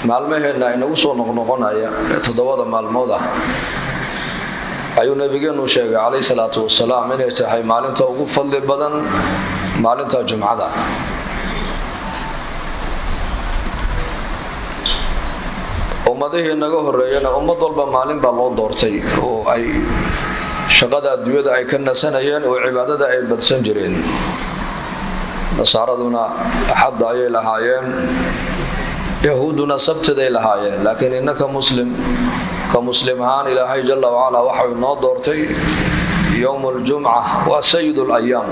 maalmaheenna inagu soo noqnoqonaya ee toddobada maalmood ah ayuu nabigeenu sheegay calayhi salaatu wasalaam inay tahay maalinta ugu fadli badan maalinta jumcada ummadihii naga horeeyana ummad walba maalin baa loo doortay oo ay shaqada adduunyada ay ka nasanayeen oo cibaadada ay badsan jireen nasaaraduna axadda ayay lahaayeen yahuudduna sabtiday lahaayeen laakiin innaka muslim ka muslim ahaan ilaahay jala wacala waxau inoo doortay yowm ljumca waa sayid layaam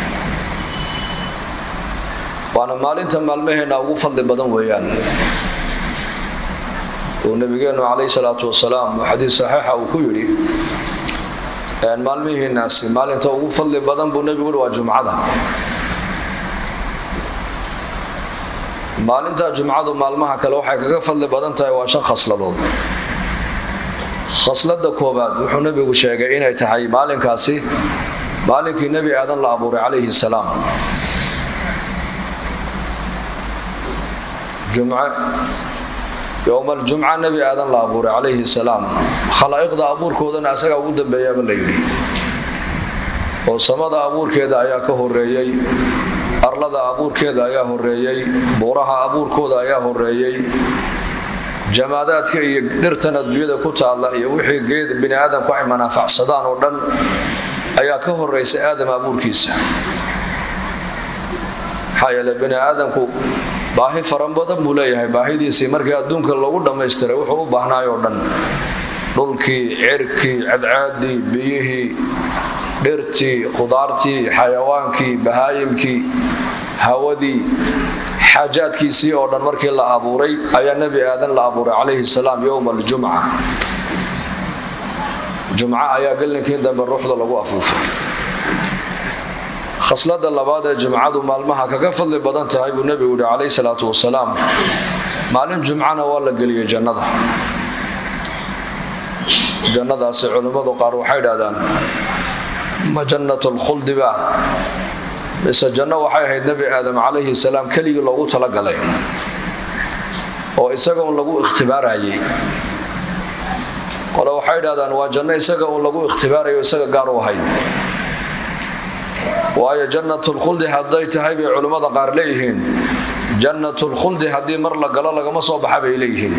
waana maalinta maalmaheenna ugu fadli badan weeyaan uu nabigeenu calayhi salaatu wasalaam uu xadiis saxiixa uu ku yidhi maalmihiinaasi maalinta ugu fadli badan buu nebigu yihi waa jumcada maalinta jumcadu maalmaha kale waxay kaga fadli badan tahay waa shan khasladood khaslada koobaad wuxuu nebigu sheegay inay tahay maalinkaasi maalinkii nebi aadan la abuuray calayhi salaam jumce yowma aljumca nebi aadan la abuuray calayhi salaam khalaa'iqda abuurkoodana asagaa ugu dambeeyaaba la yidhi oo samada abuurkeeda ayaa ka horeeyey arlada abuurkeeda ayaa horeeyey buuraha abuurkooda ayaa horeeyey jamaadaadka iyo dhirtan adduunyada ku taalla iyo wixii geed bini aadamku ay manaafacsadaan oo dhan ayaa ka horeysa aadam abuurkiisa maxaa yeele bini aadamku baahi faran badan buu leeyahay baahidiisii markii adduunka lagu dhammaystiray wuxuu u baahnaay oo dhan dhulkii cirkii cadcaadii biyihii dhirtii khudaartii xayawaankii bahaayimkii hawadii xaajaadkiisii oo dhan markii la abuuray ayaa nebi aadan la abuuray calayhi salaam yowma aljumca jumco ayaa gelinkii dambe ruuxda lagu afuufay khaslada labaad ee jumcadu maalmaha kaga fadli badan tahay buu nebigu yihi calayhi salaatu wasalaam maalin jumcana waa la geliyey jannada jannadaasi culimmadu qaar waxay idhahdaan ma jannat lkhuldiba mise janno waxay ahayd nebi aadam calayhi salaam keligii loogu talagalay oo isaga un lagu ikhtibaarayay qole waxay idhahdaan waa janno isaga un lagu ikhtibaarayo isaga gaar u ahayd waayo jannatulkhuldi hadday tahay bay culimmada qaar leeyihiin jannatulkhuldi haddii mar la galo lagama soo baxa bay leeyihiin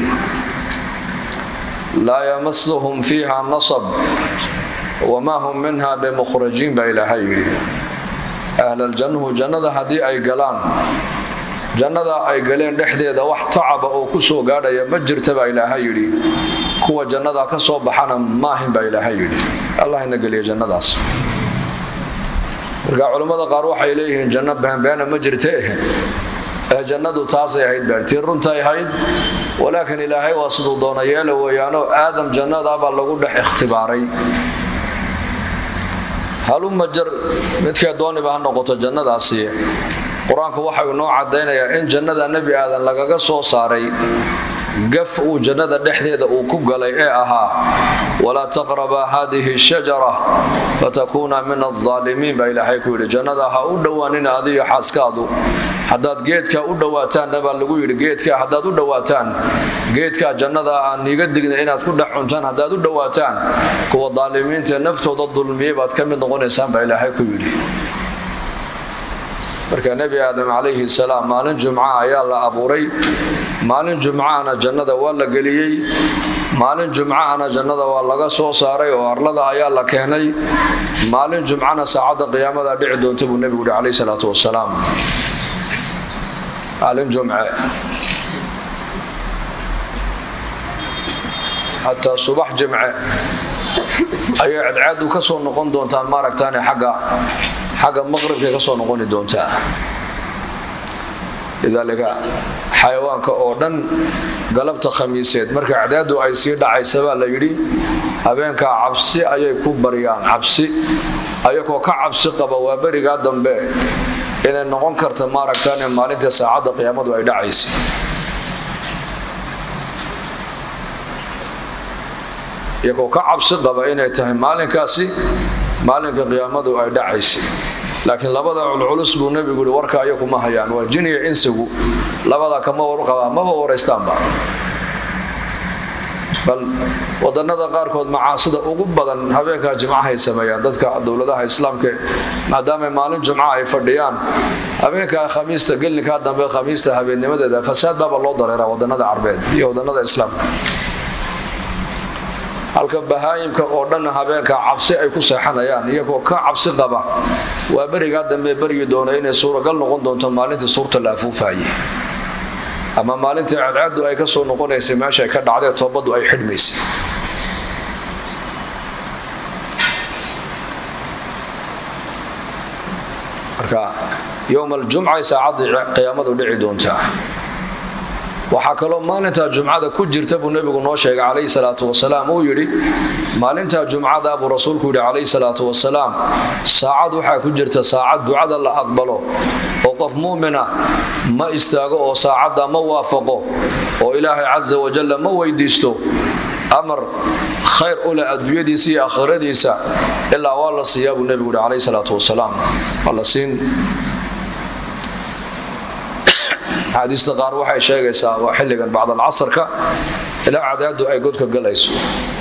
laa yamasuhum fiiha nasab wamaa hum minha bimukhrajiin baa ilaahay yidhi ahlaljannuhu jannada haddii ay galaan jannada ay galeen dhexdeeda wax tacaba oo ku soo gaadhaya ma jirta baa ilaahay yidhi kuwa jannada ka soo baxana maahin baa ilaahay yidhi allah ina geliya jannadaas marka culimmada qaar waxay leeyihiin janno beenbeena ma jirte ee jannadu taasay ahayd baartii runtay ahayd walaakiin ilaahay waa siduu doona yeela weeyaanoo aadam jannadaabaa lagu dhex ikhtibaaray haluma jar midkee dooniba ha noqoto jannadaasi qur-aanku waxau inoo caddaynayaa in jannada nebi aadan lagaga soo saaray gaf uu jannada dhexdeeda uu ku galay ee ahaa walaa taqrabaa haadihi shajara fatakuuna min aldaalimiin baa ilaahay ku yidhi jannada ha u dhowaanina adiyo xaaskaadu haddaad geedkaa u dhowaataanna baa lagu yidhi geedkaa haddaad u dhowaataan geedkaa jannada aan niiga digna inaad ku dhex cuntaan haddaad u dhowaataan kuwa daalimiinta ee naftooda dulmiyey baad ka mid noqonaysaan baa ilaahay ku yidhi marka nebi aadam calayhi salaam maalin jumca ayaa la abuuray maalin jumcaana jannada waa la geliyey maalin jumcaana jannada waa laga soo saaray oo arlada ayaa la keenay maalin jumcana saacadda qiyaamada dhici doonta buu nebigu yihi calayhi salaatu wasalaam maalin jumce xataa subax jimce ayay cadcaadu ka soo noqon doontaan maaragtaane xagga xagga maqribkay ka soo noqoni doontaa lidaalika xayawaanka oo dhan galabta khamiiseed marka cadcaadu ay sii dhacaysa baa la yidhi habeenkaa cabsi ayay ku baryaan cabsi ayagoo ka cabsi qaba waa berigaa dambe inay noqon karta maaragtaane maalinta saacadda qiyaamadu ay dhacaysa iyagoo ka cabsi qaba inay tahay maalinkaasi maalinka qiyaamadu ay dhacaysay laakiin labada culculus buu nebigu yihi warka ayakuma hayaan waa jiniya insigu labada kama warqabaa maba waraystaanba bal wadanada qaarkood macaasida ugu badan habeenkaa jimcahay sameeyaan dadka dowladaha islaamka maadaama maalin jumca ay fadhiyaan habeenkaa khamiista gelinkaa dambe khamiista habeennimadeeda fasaad baaba loo dareeraa wadanada carbeed iyo wadanada islaamka halka bahaayimka oo dhan habeenka cabsi ay ku seexanayaan iyagoo ka cabsi qaba waa berigaa dambe beryi doona inay suuragal noqon doonto maalintii suurta la afuufaye ama maalintii cadcadu ay ka soo noqonaysay meesha ay ka dhacdee toobaddu ay xidhmaysay marka yowma aljumcay saacaddii qiyaamadu dhici doontaa waxaa kaloo maalintaa jumcada ku jirta buu nebigu noo sheegay calayhi salaatu wasalaam uu yidhi maalintaa jumcada buu rasuulku yidhi calayhi salaatu wasalaam saacad waxaa ku jirta saacad ducada la aqbalo oo qof muumina ma istaago oo saacadda ma waafaqo oo ilaahay casa wajalla ma weydiisto amar khayr u leh adduunyadiisa iyo aakhiradiisa ilaa waa la siiyaa buu nebigu yidhi calayhi salaatu wasalaam waa la siin axaadiista qaar waxay sheegaysaa waa xilligan bacdalcasarka ilaa cadaadu ay godka galayso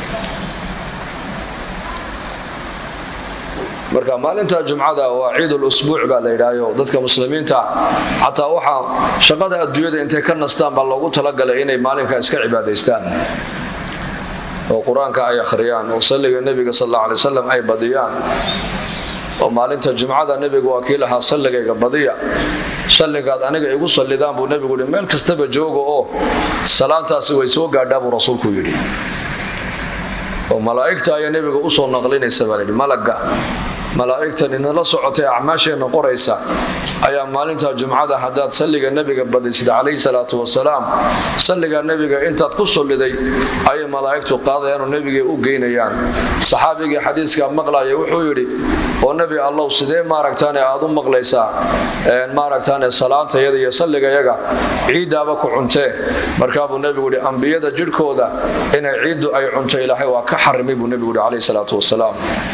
marka maalinta jumcada waa ciidul usbuuc baa la yidhaayo dadka muslimiinta xataa waxaa shaqada adduunyada intay ka nastaan baa loogu talagalay inay maalinka iska cibaadaystaan oo qur-aanka ay akhriyaan oo salliga nebiga sal alla alay wasalam ay badiyaan oo maalinta jumcada nebigu waa kii lahaa salligayga badiya salligaad aniga igu sallidaan buu nebigu yidhi meel kastaba jooga oo salaantaasi way soo gaadhaa buu rasuulku yidhi oo malaa'igta ayaa nebiga usoo naqlinaysa baa layidhi malagga malaa'igtan inala socotay acmaasheenna qoraysa ayaa maalinta jumcada haddaad salliga nebiga badisid calayhi salaatu wasalaam salliga nebiga intaad ku solliday ayay malaa'igtu qaadayaan oo nebigay u geynayaan saxaabigii xadiiska maqlaya wuxuu yidhi oo nebi allow sidee maaragtaane aad u maqlaysaa maaragtaane salaantayada iyo salligayaga ciiddaaba ku cuntee markaabuu nebigu yidhi ambiyada jidhkooda inay ciiddu ay cunto ilaahay waa ka xarimay buu nebigu yidhi calayhi salaatu wasalaam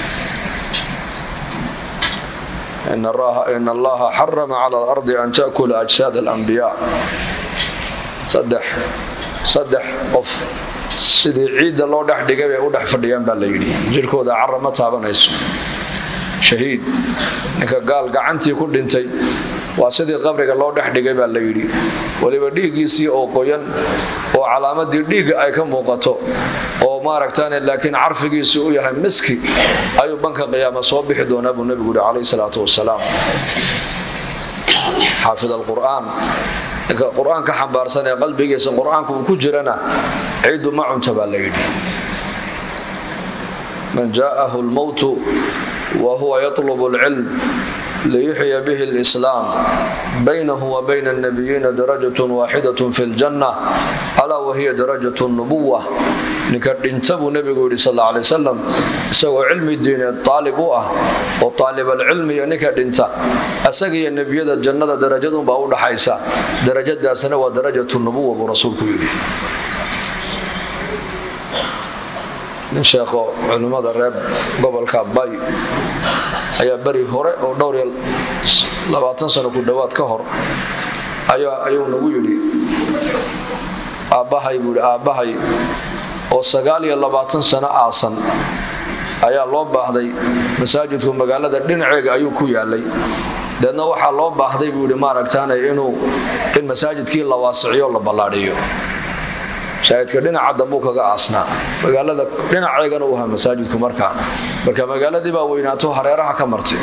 in allaha xarama cala alardi an taakula ajsaad alambiyaa saddex qof sidii ciidda loo dhex dhigay bay u dhex fadhiyaan baa la yidhi jirhkooda cara ma taabanayso shahiid ninka gaal gacantii ku dhintay waa sidii qabriga loo dhex dhigay baa la yidhi weliba dhiiggiisii oo qoyan oo calaamadii dhiigga ay ka muuqato oo maaragtaane laakiin carfigiisii u yahay miski ayuu banka qiyaama soo bixi doonaa buu nebigu yihi calayhi salaatu wasalaam xaafid alqur'aan ninka qur-aanka xambaarsan ee qalbigiisa qur-aanka uu ku jirana ciiddu ma cunta baa la yidhi man jaa'ahu lmowtu wa huwa yatlubu alcilm liyuxya bihi alislaam baynahu wa bayna alnabiyiina darajatun waaxidatun fi ljanna alaa wahiya darajat nubuwa ninka dhinta buu nebigu yidhi sal alla alay wasalam isagoo cilmi diineed taalib u ah oo taalibalcilmiga ninka dhinta isaga iyo nebiyada jannada darajadunbaa u dhaxaysa darajadaasna waa darajatu nubuwa buu rasuulku yidhi nin sheekho culimmada reer gobolka bay ayaa beri hore oo dhowr iyo labaatan sano ku dhowaad ka hor ayuu nagu yidhi aabbahay buu yidhi aabbahay oo sagaal iyo labaatan sano aasan ayaa loo baahday masaajidku magaalada dhinaceega ayuu ku yaalay deedna waxaa loo baahday buu yidhi maaragtaane inuu in masaajidkii la waasiciyo la ballaadhiyo masaajidka dhinaca dambuu kaga aasnaa magaalada dhinaceegana u ahaa masaajidku markaa marka magaaladii baa weynaato hareeraha ka martay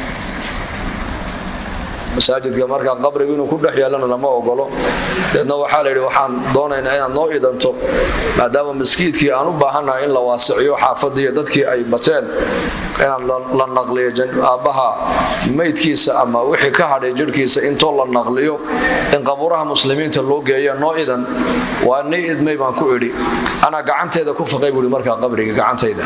masaajidka markaa qabrigu inuu ku dhex yeelana lama ogolo deedna waxaa layidhi waxaan doonaynaa inaad noo idanto maadaama maskiidkii aan u baahannahay in la waasiciyo xaafadiiyo dadkii ay bateen inaan la naqliyo aabbaha maydkiisa ama wixii ka hadhay jirhkiisa intoo la naqliyo in qabuuraha muslimiinta loo geeya noo idan waa nii idmay baan ku idhi anaa gacanteeda ku faqay buui markaa qabriga gacantayda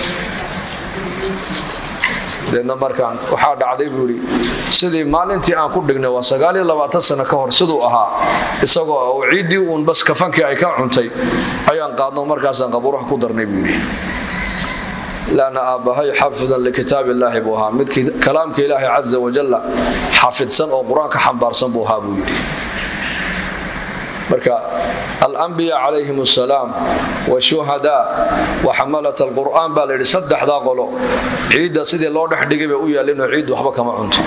deedna markaan waxaa dhacday buu yidhi sidii maalintii aan ku dhignay waa sagaaliyo labaatan sano ka hor siduu ahaa isagoo oo ciiddii uun bas kafankii ay ka cuntay ayaan qaadno markaasaan qabuuraha ku darnay buu yidhi laana aabbahay xaafidan likitaab illaahi buu ahaa mid kalaamka ilaahay casa wajalla xafidsan oo qur-aanka xambaarsan buu ahaa buu yidhi marka alambiya calayhim asalaam washuhadaa wa xamalat alqur'aan baa layidhi saddexdaa qolo ciidda sidii loo dhex dhigay bay u yaalinoo ciid waxba kama cunto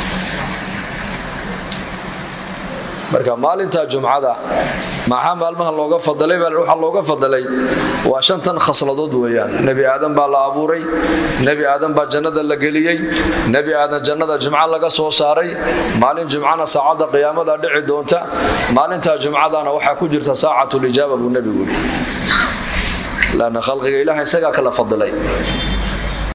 marka maalinta jumcada maxaa maalmaha looga fadalay baa waxaa looga fadalay waa shantan khasladood weeyaan nebi aadan baa la abuuray nebi aadan baa jannada la geliyey nebi aadan jannada jumco laga soo saaray maalin jumcana saacadda qiyaamada dhici doonta maalinta jumcadana waxaa ku jirta saacatulijaaba buu nebigu yidhi laanna khalqiga ilaah isagaa kala fadilay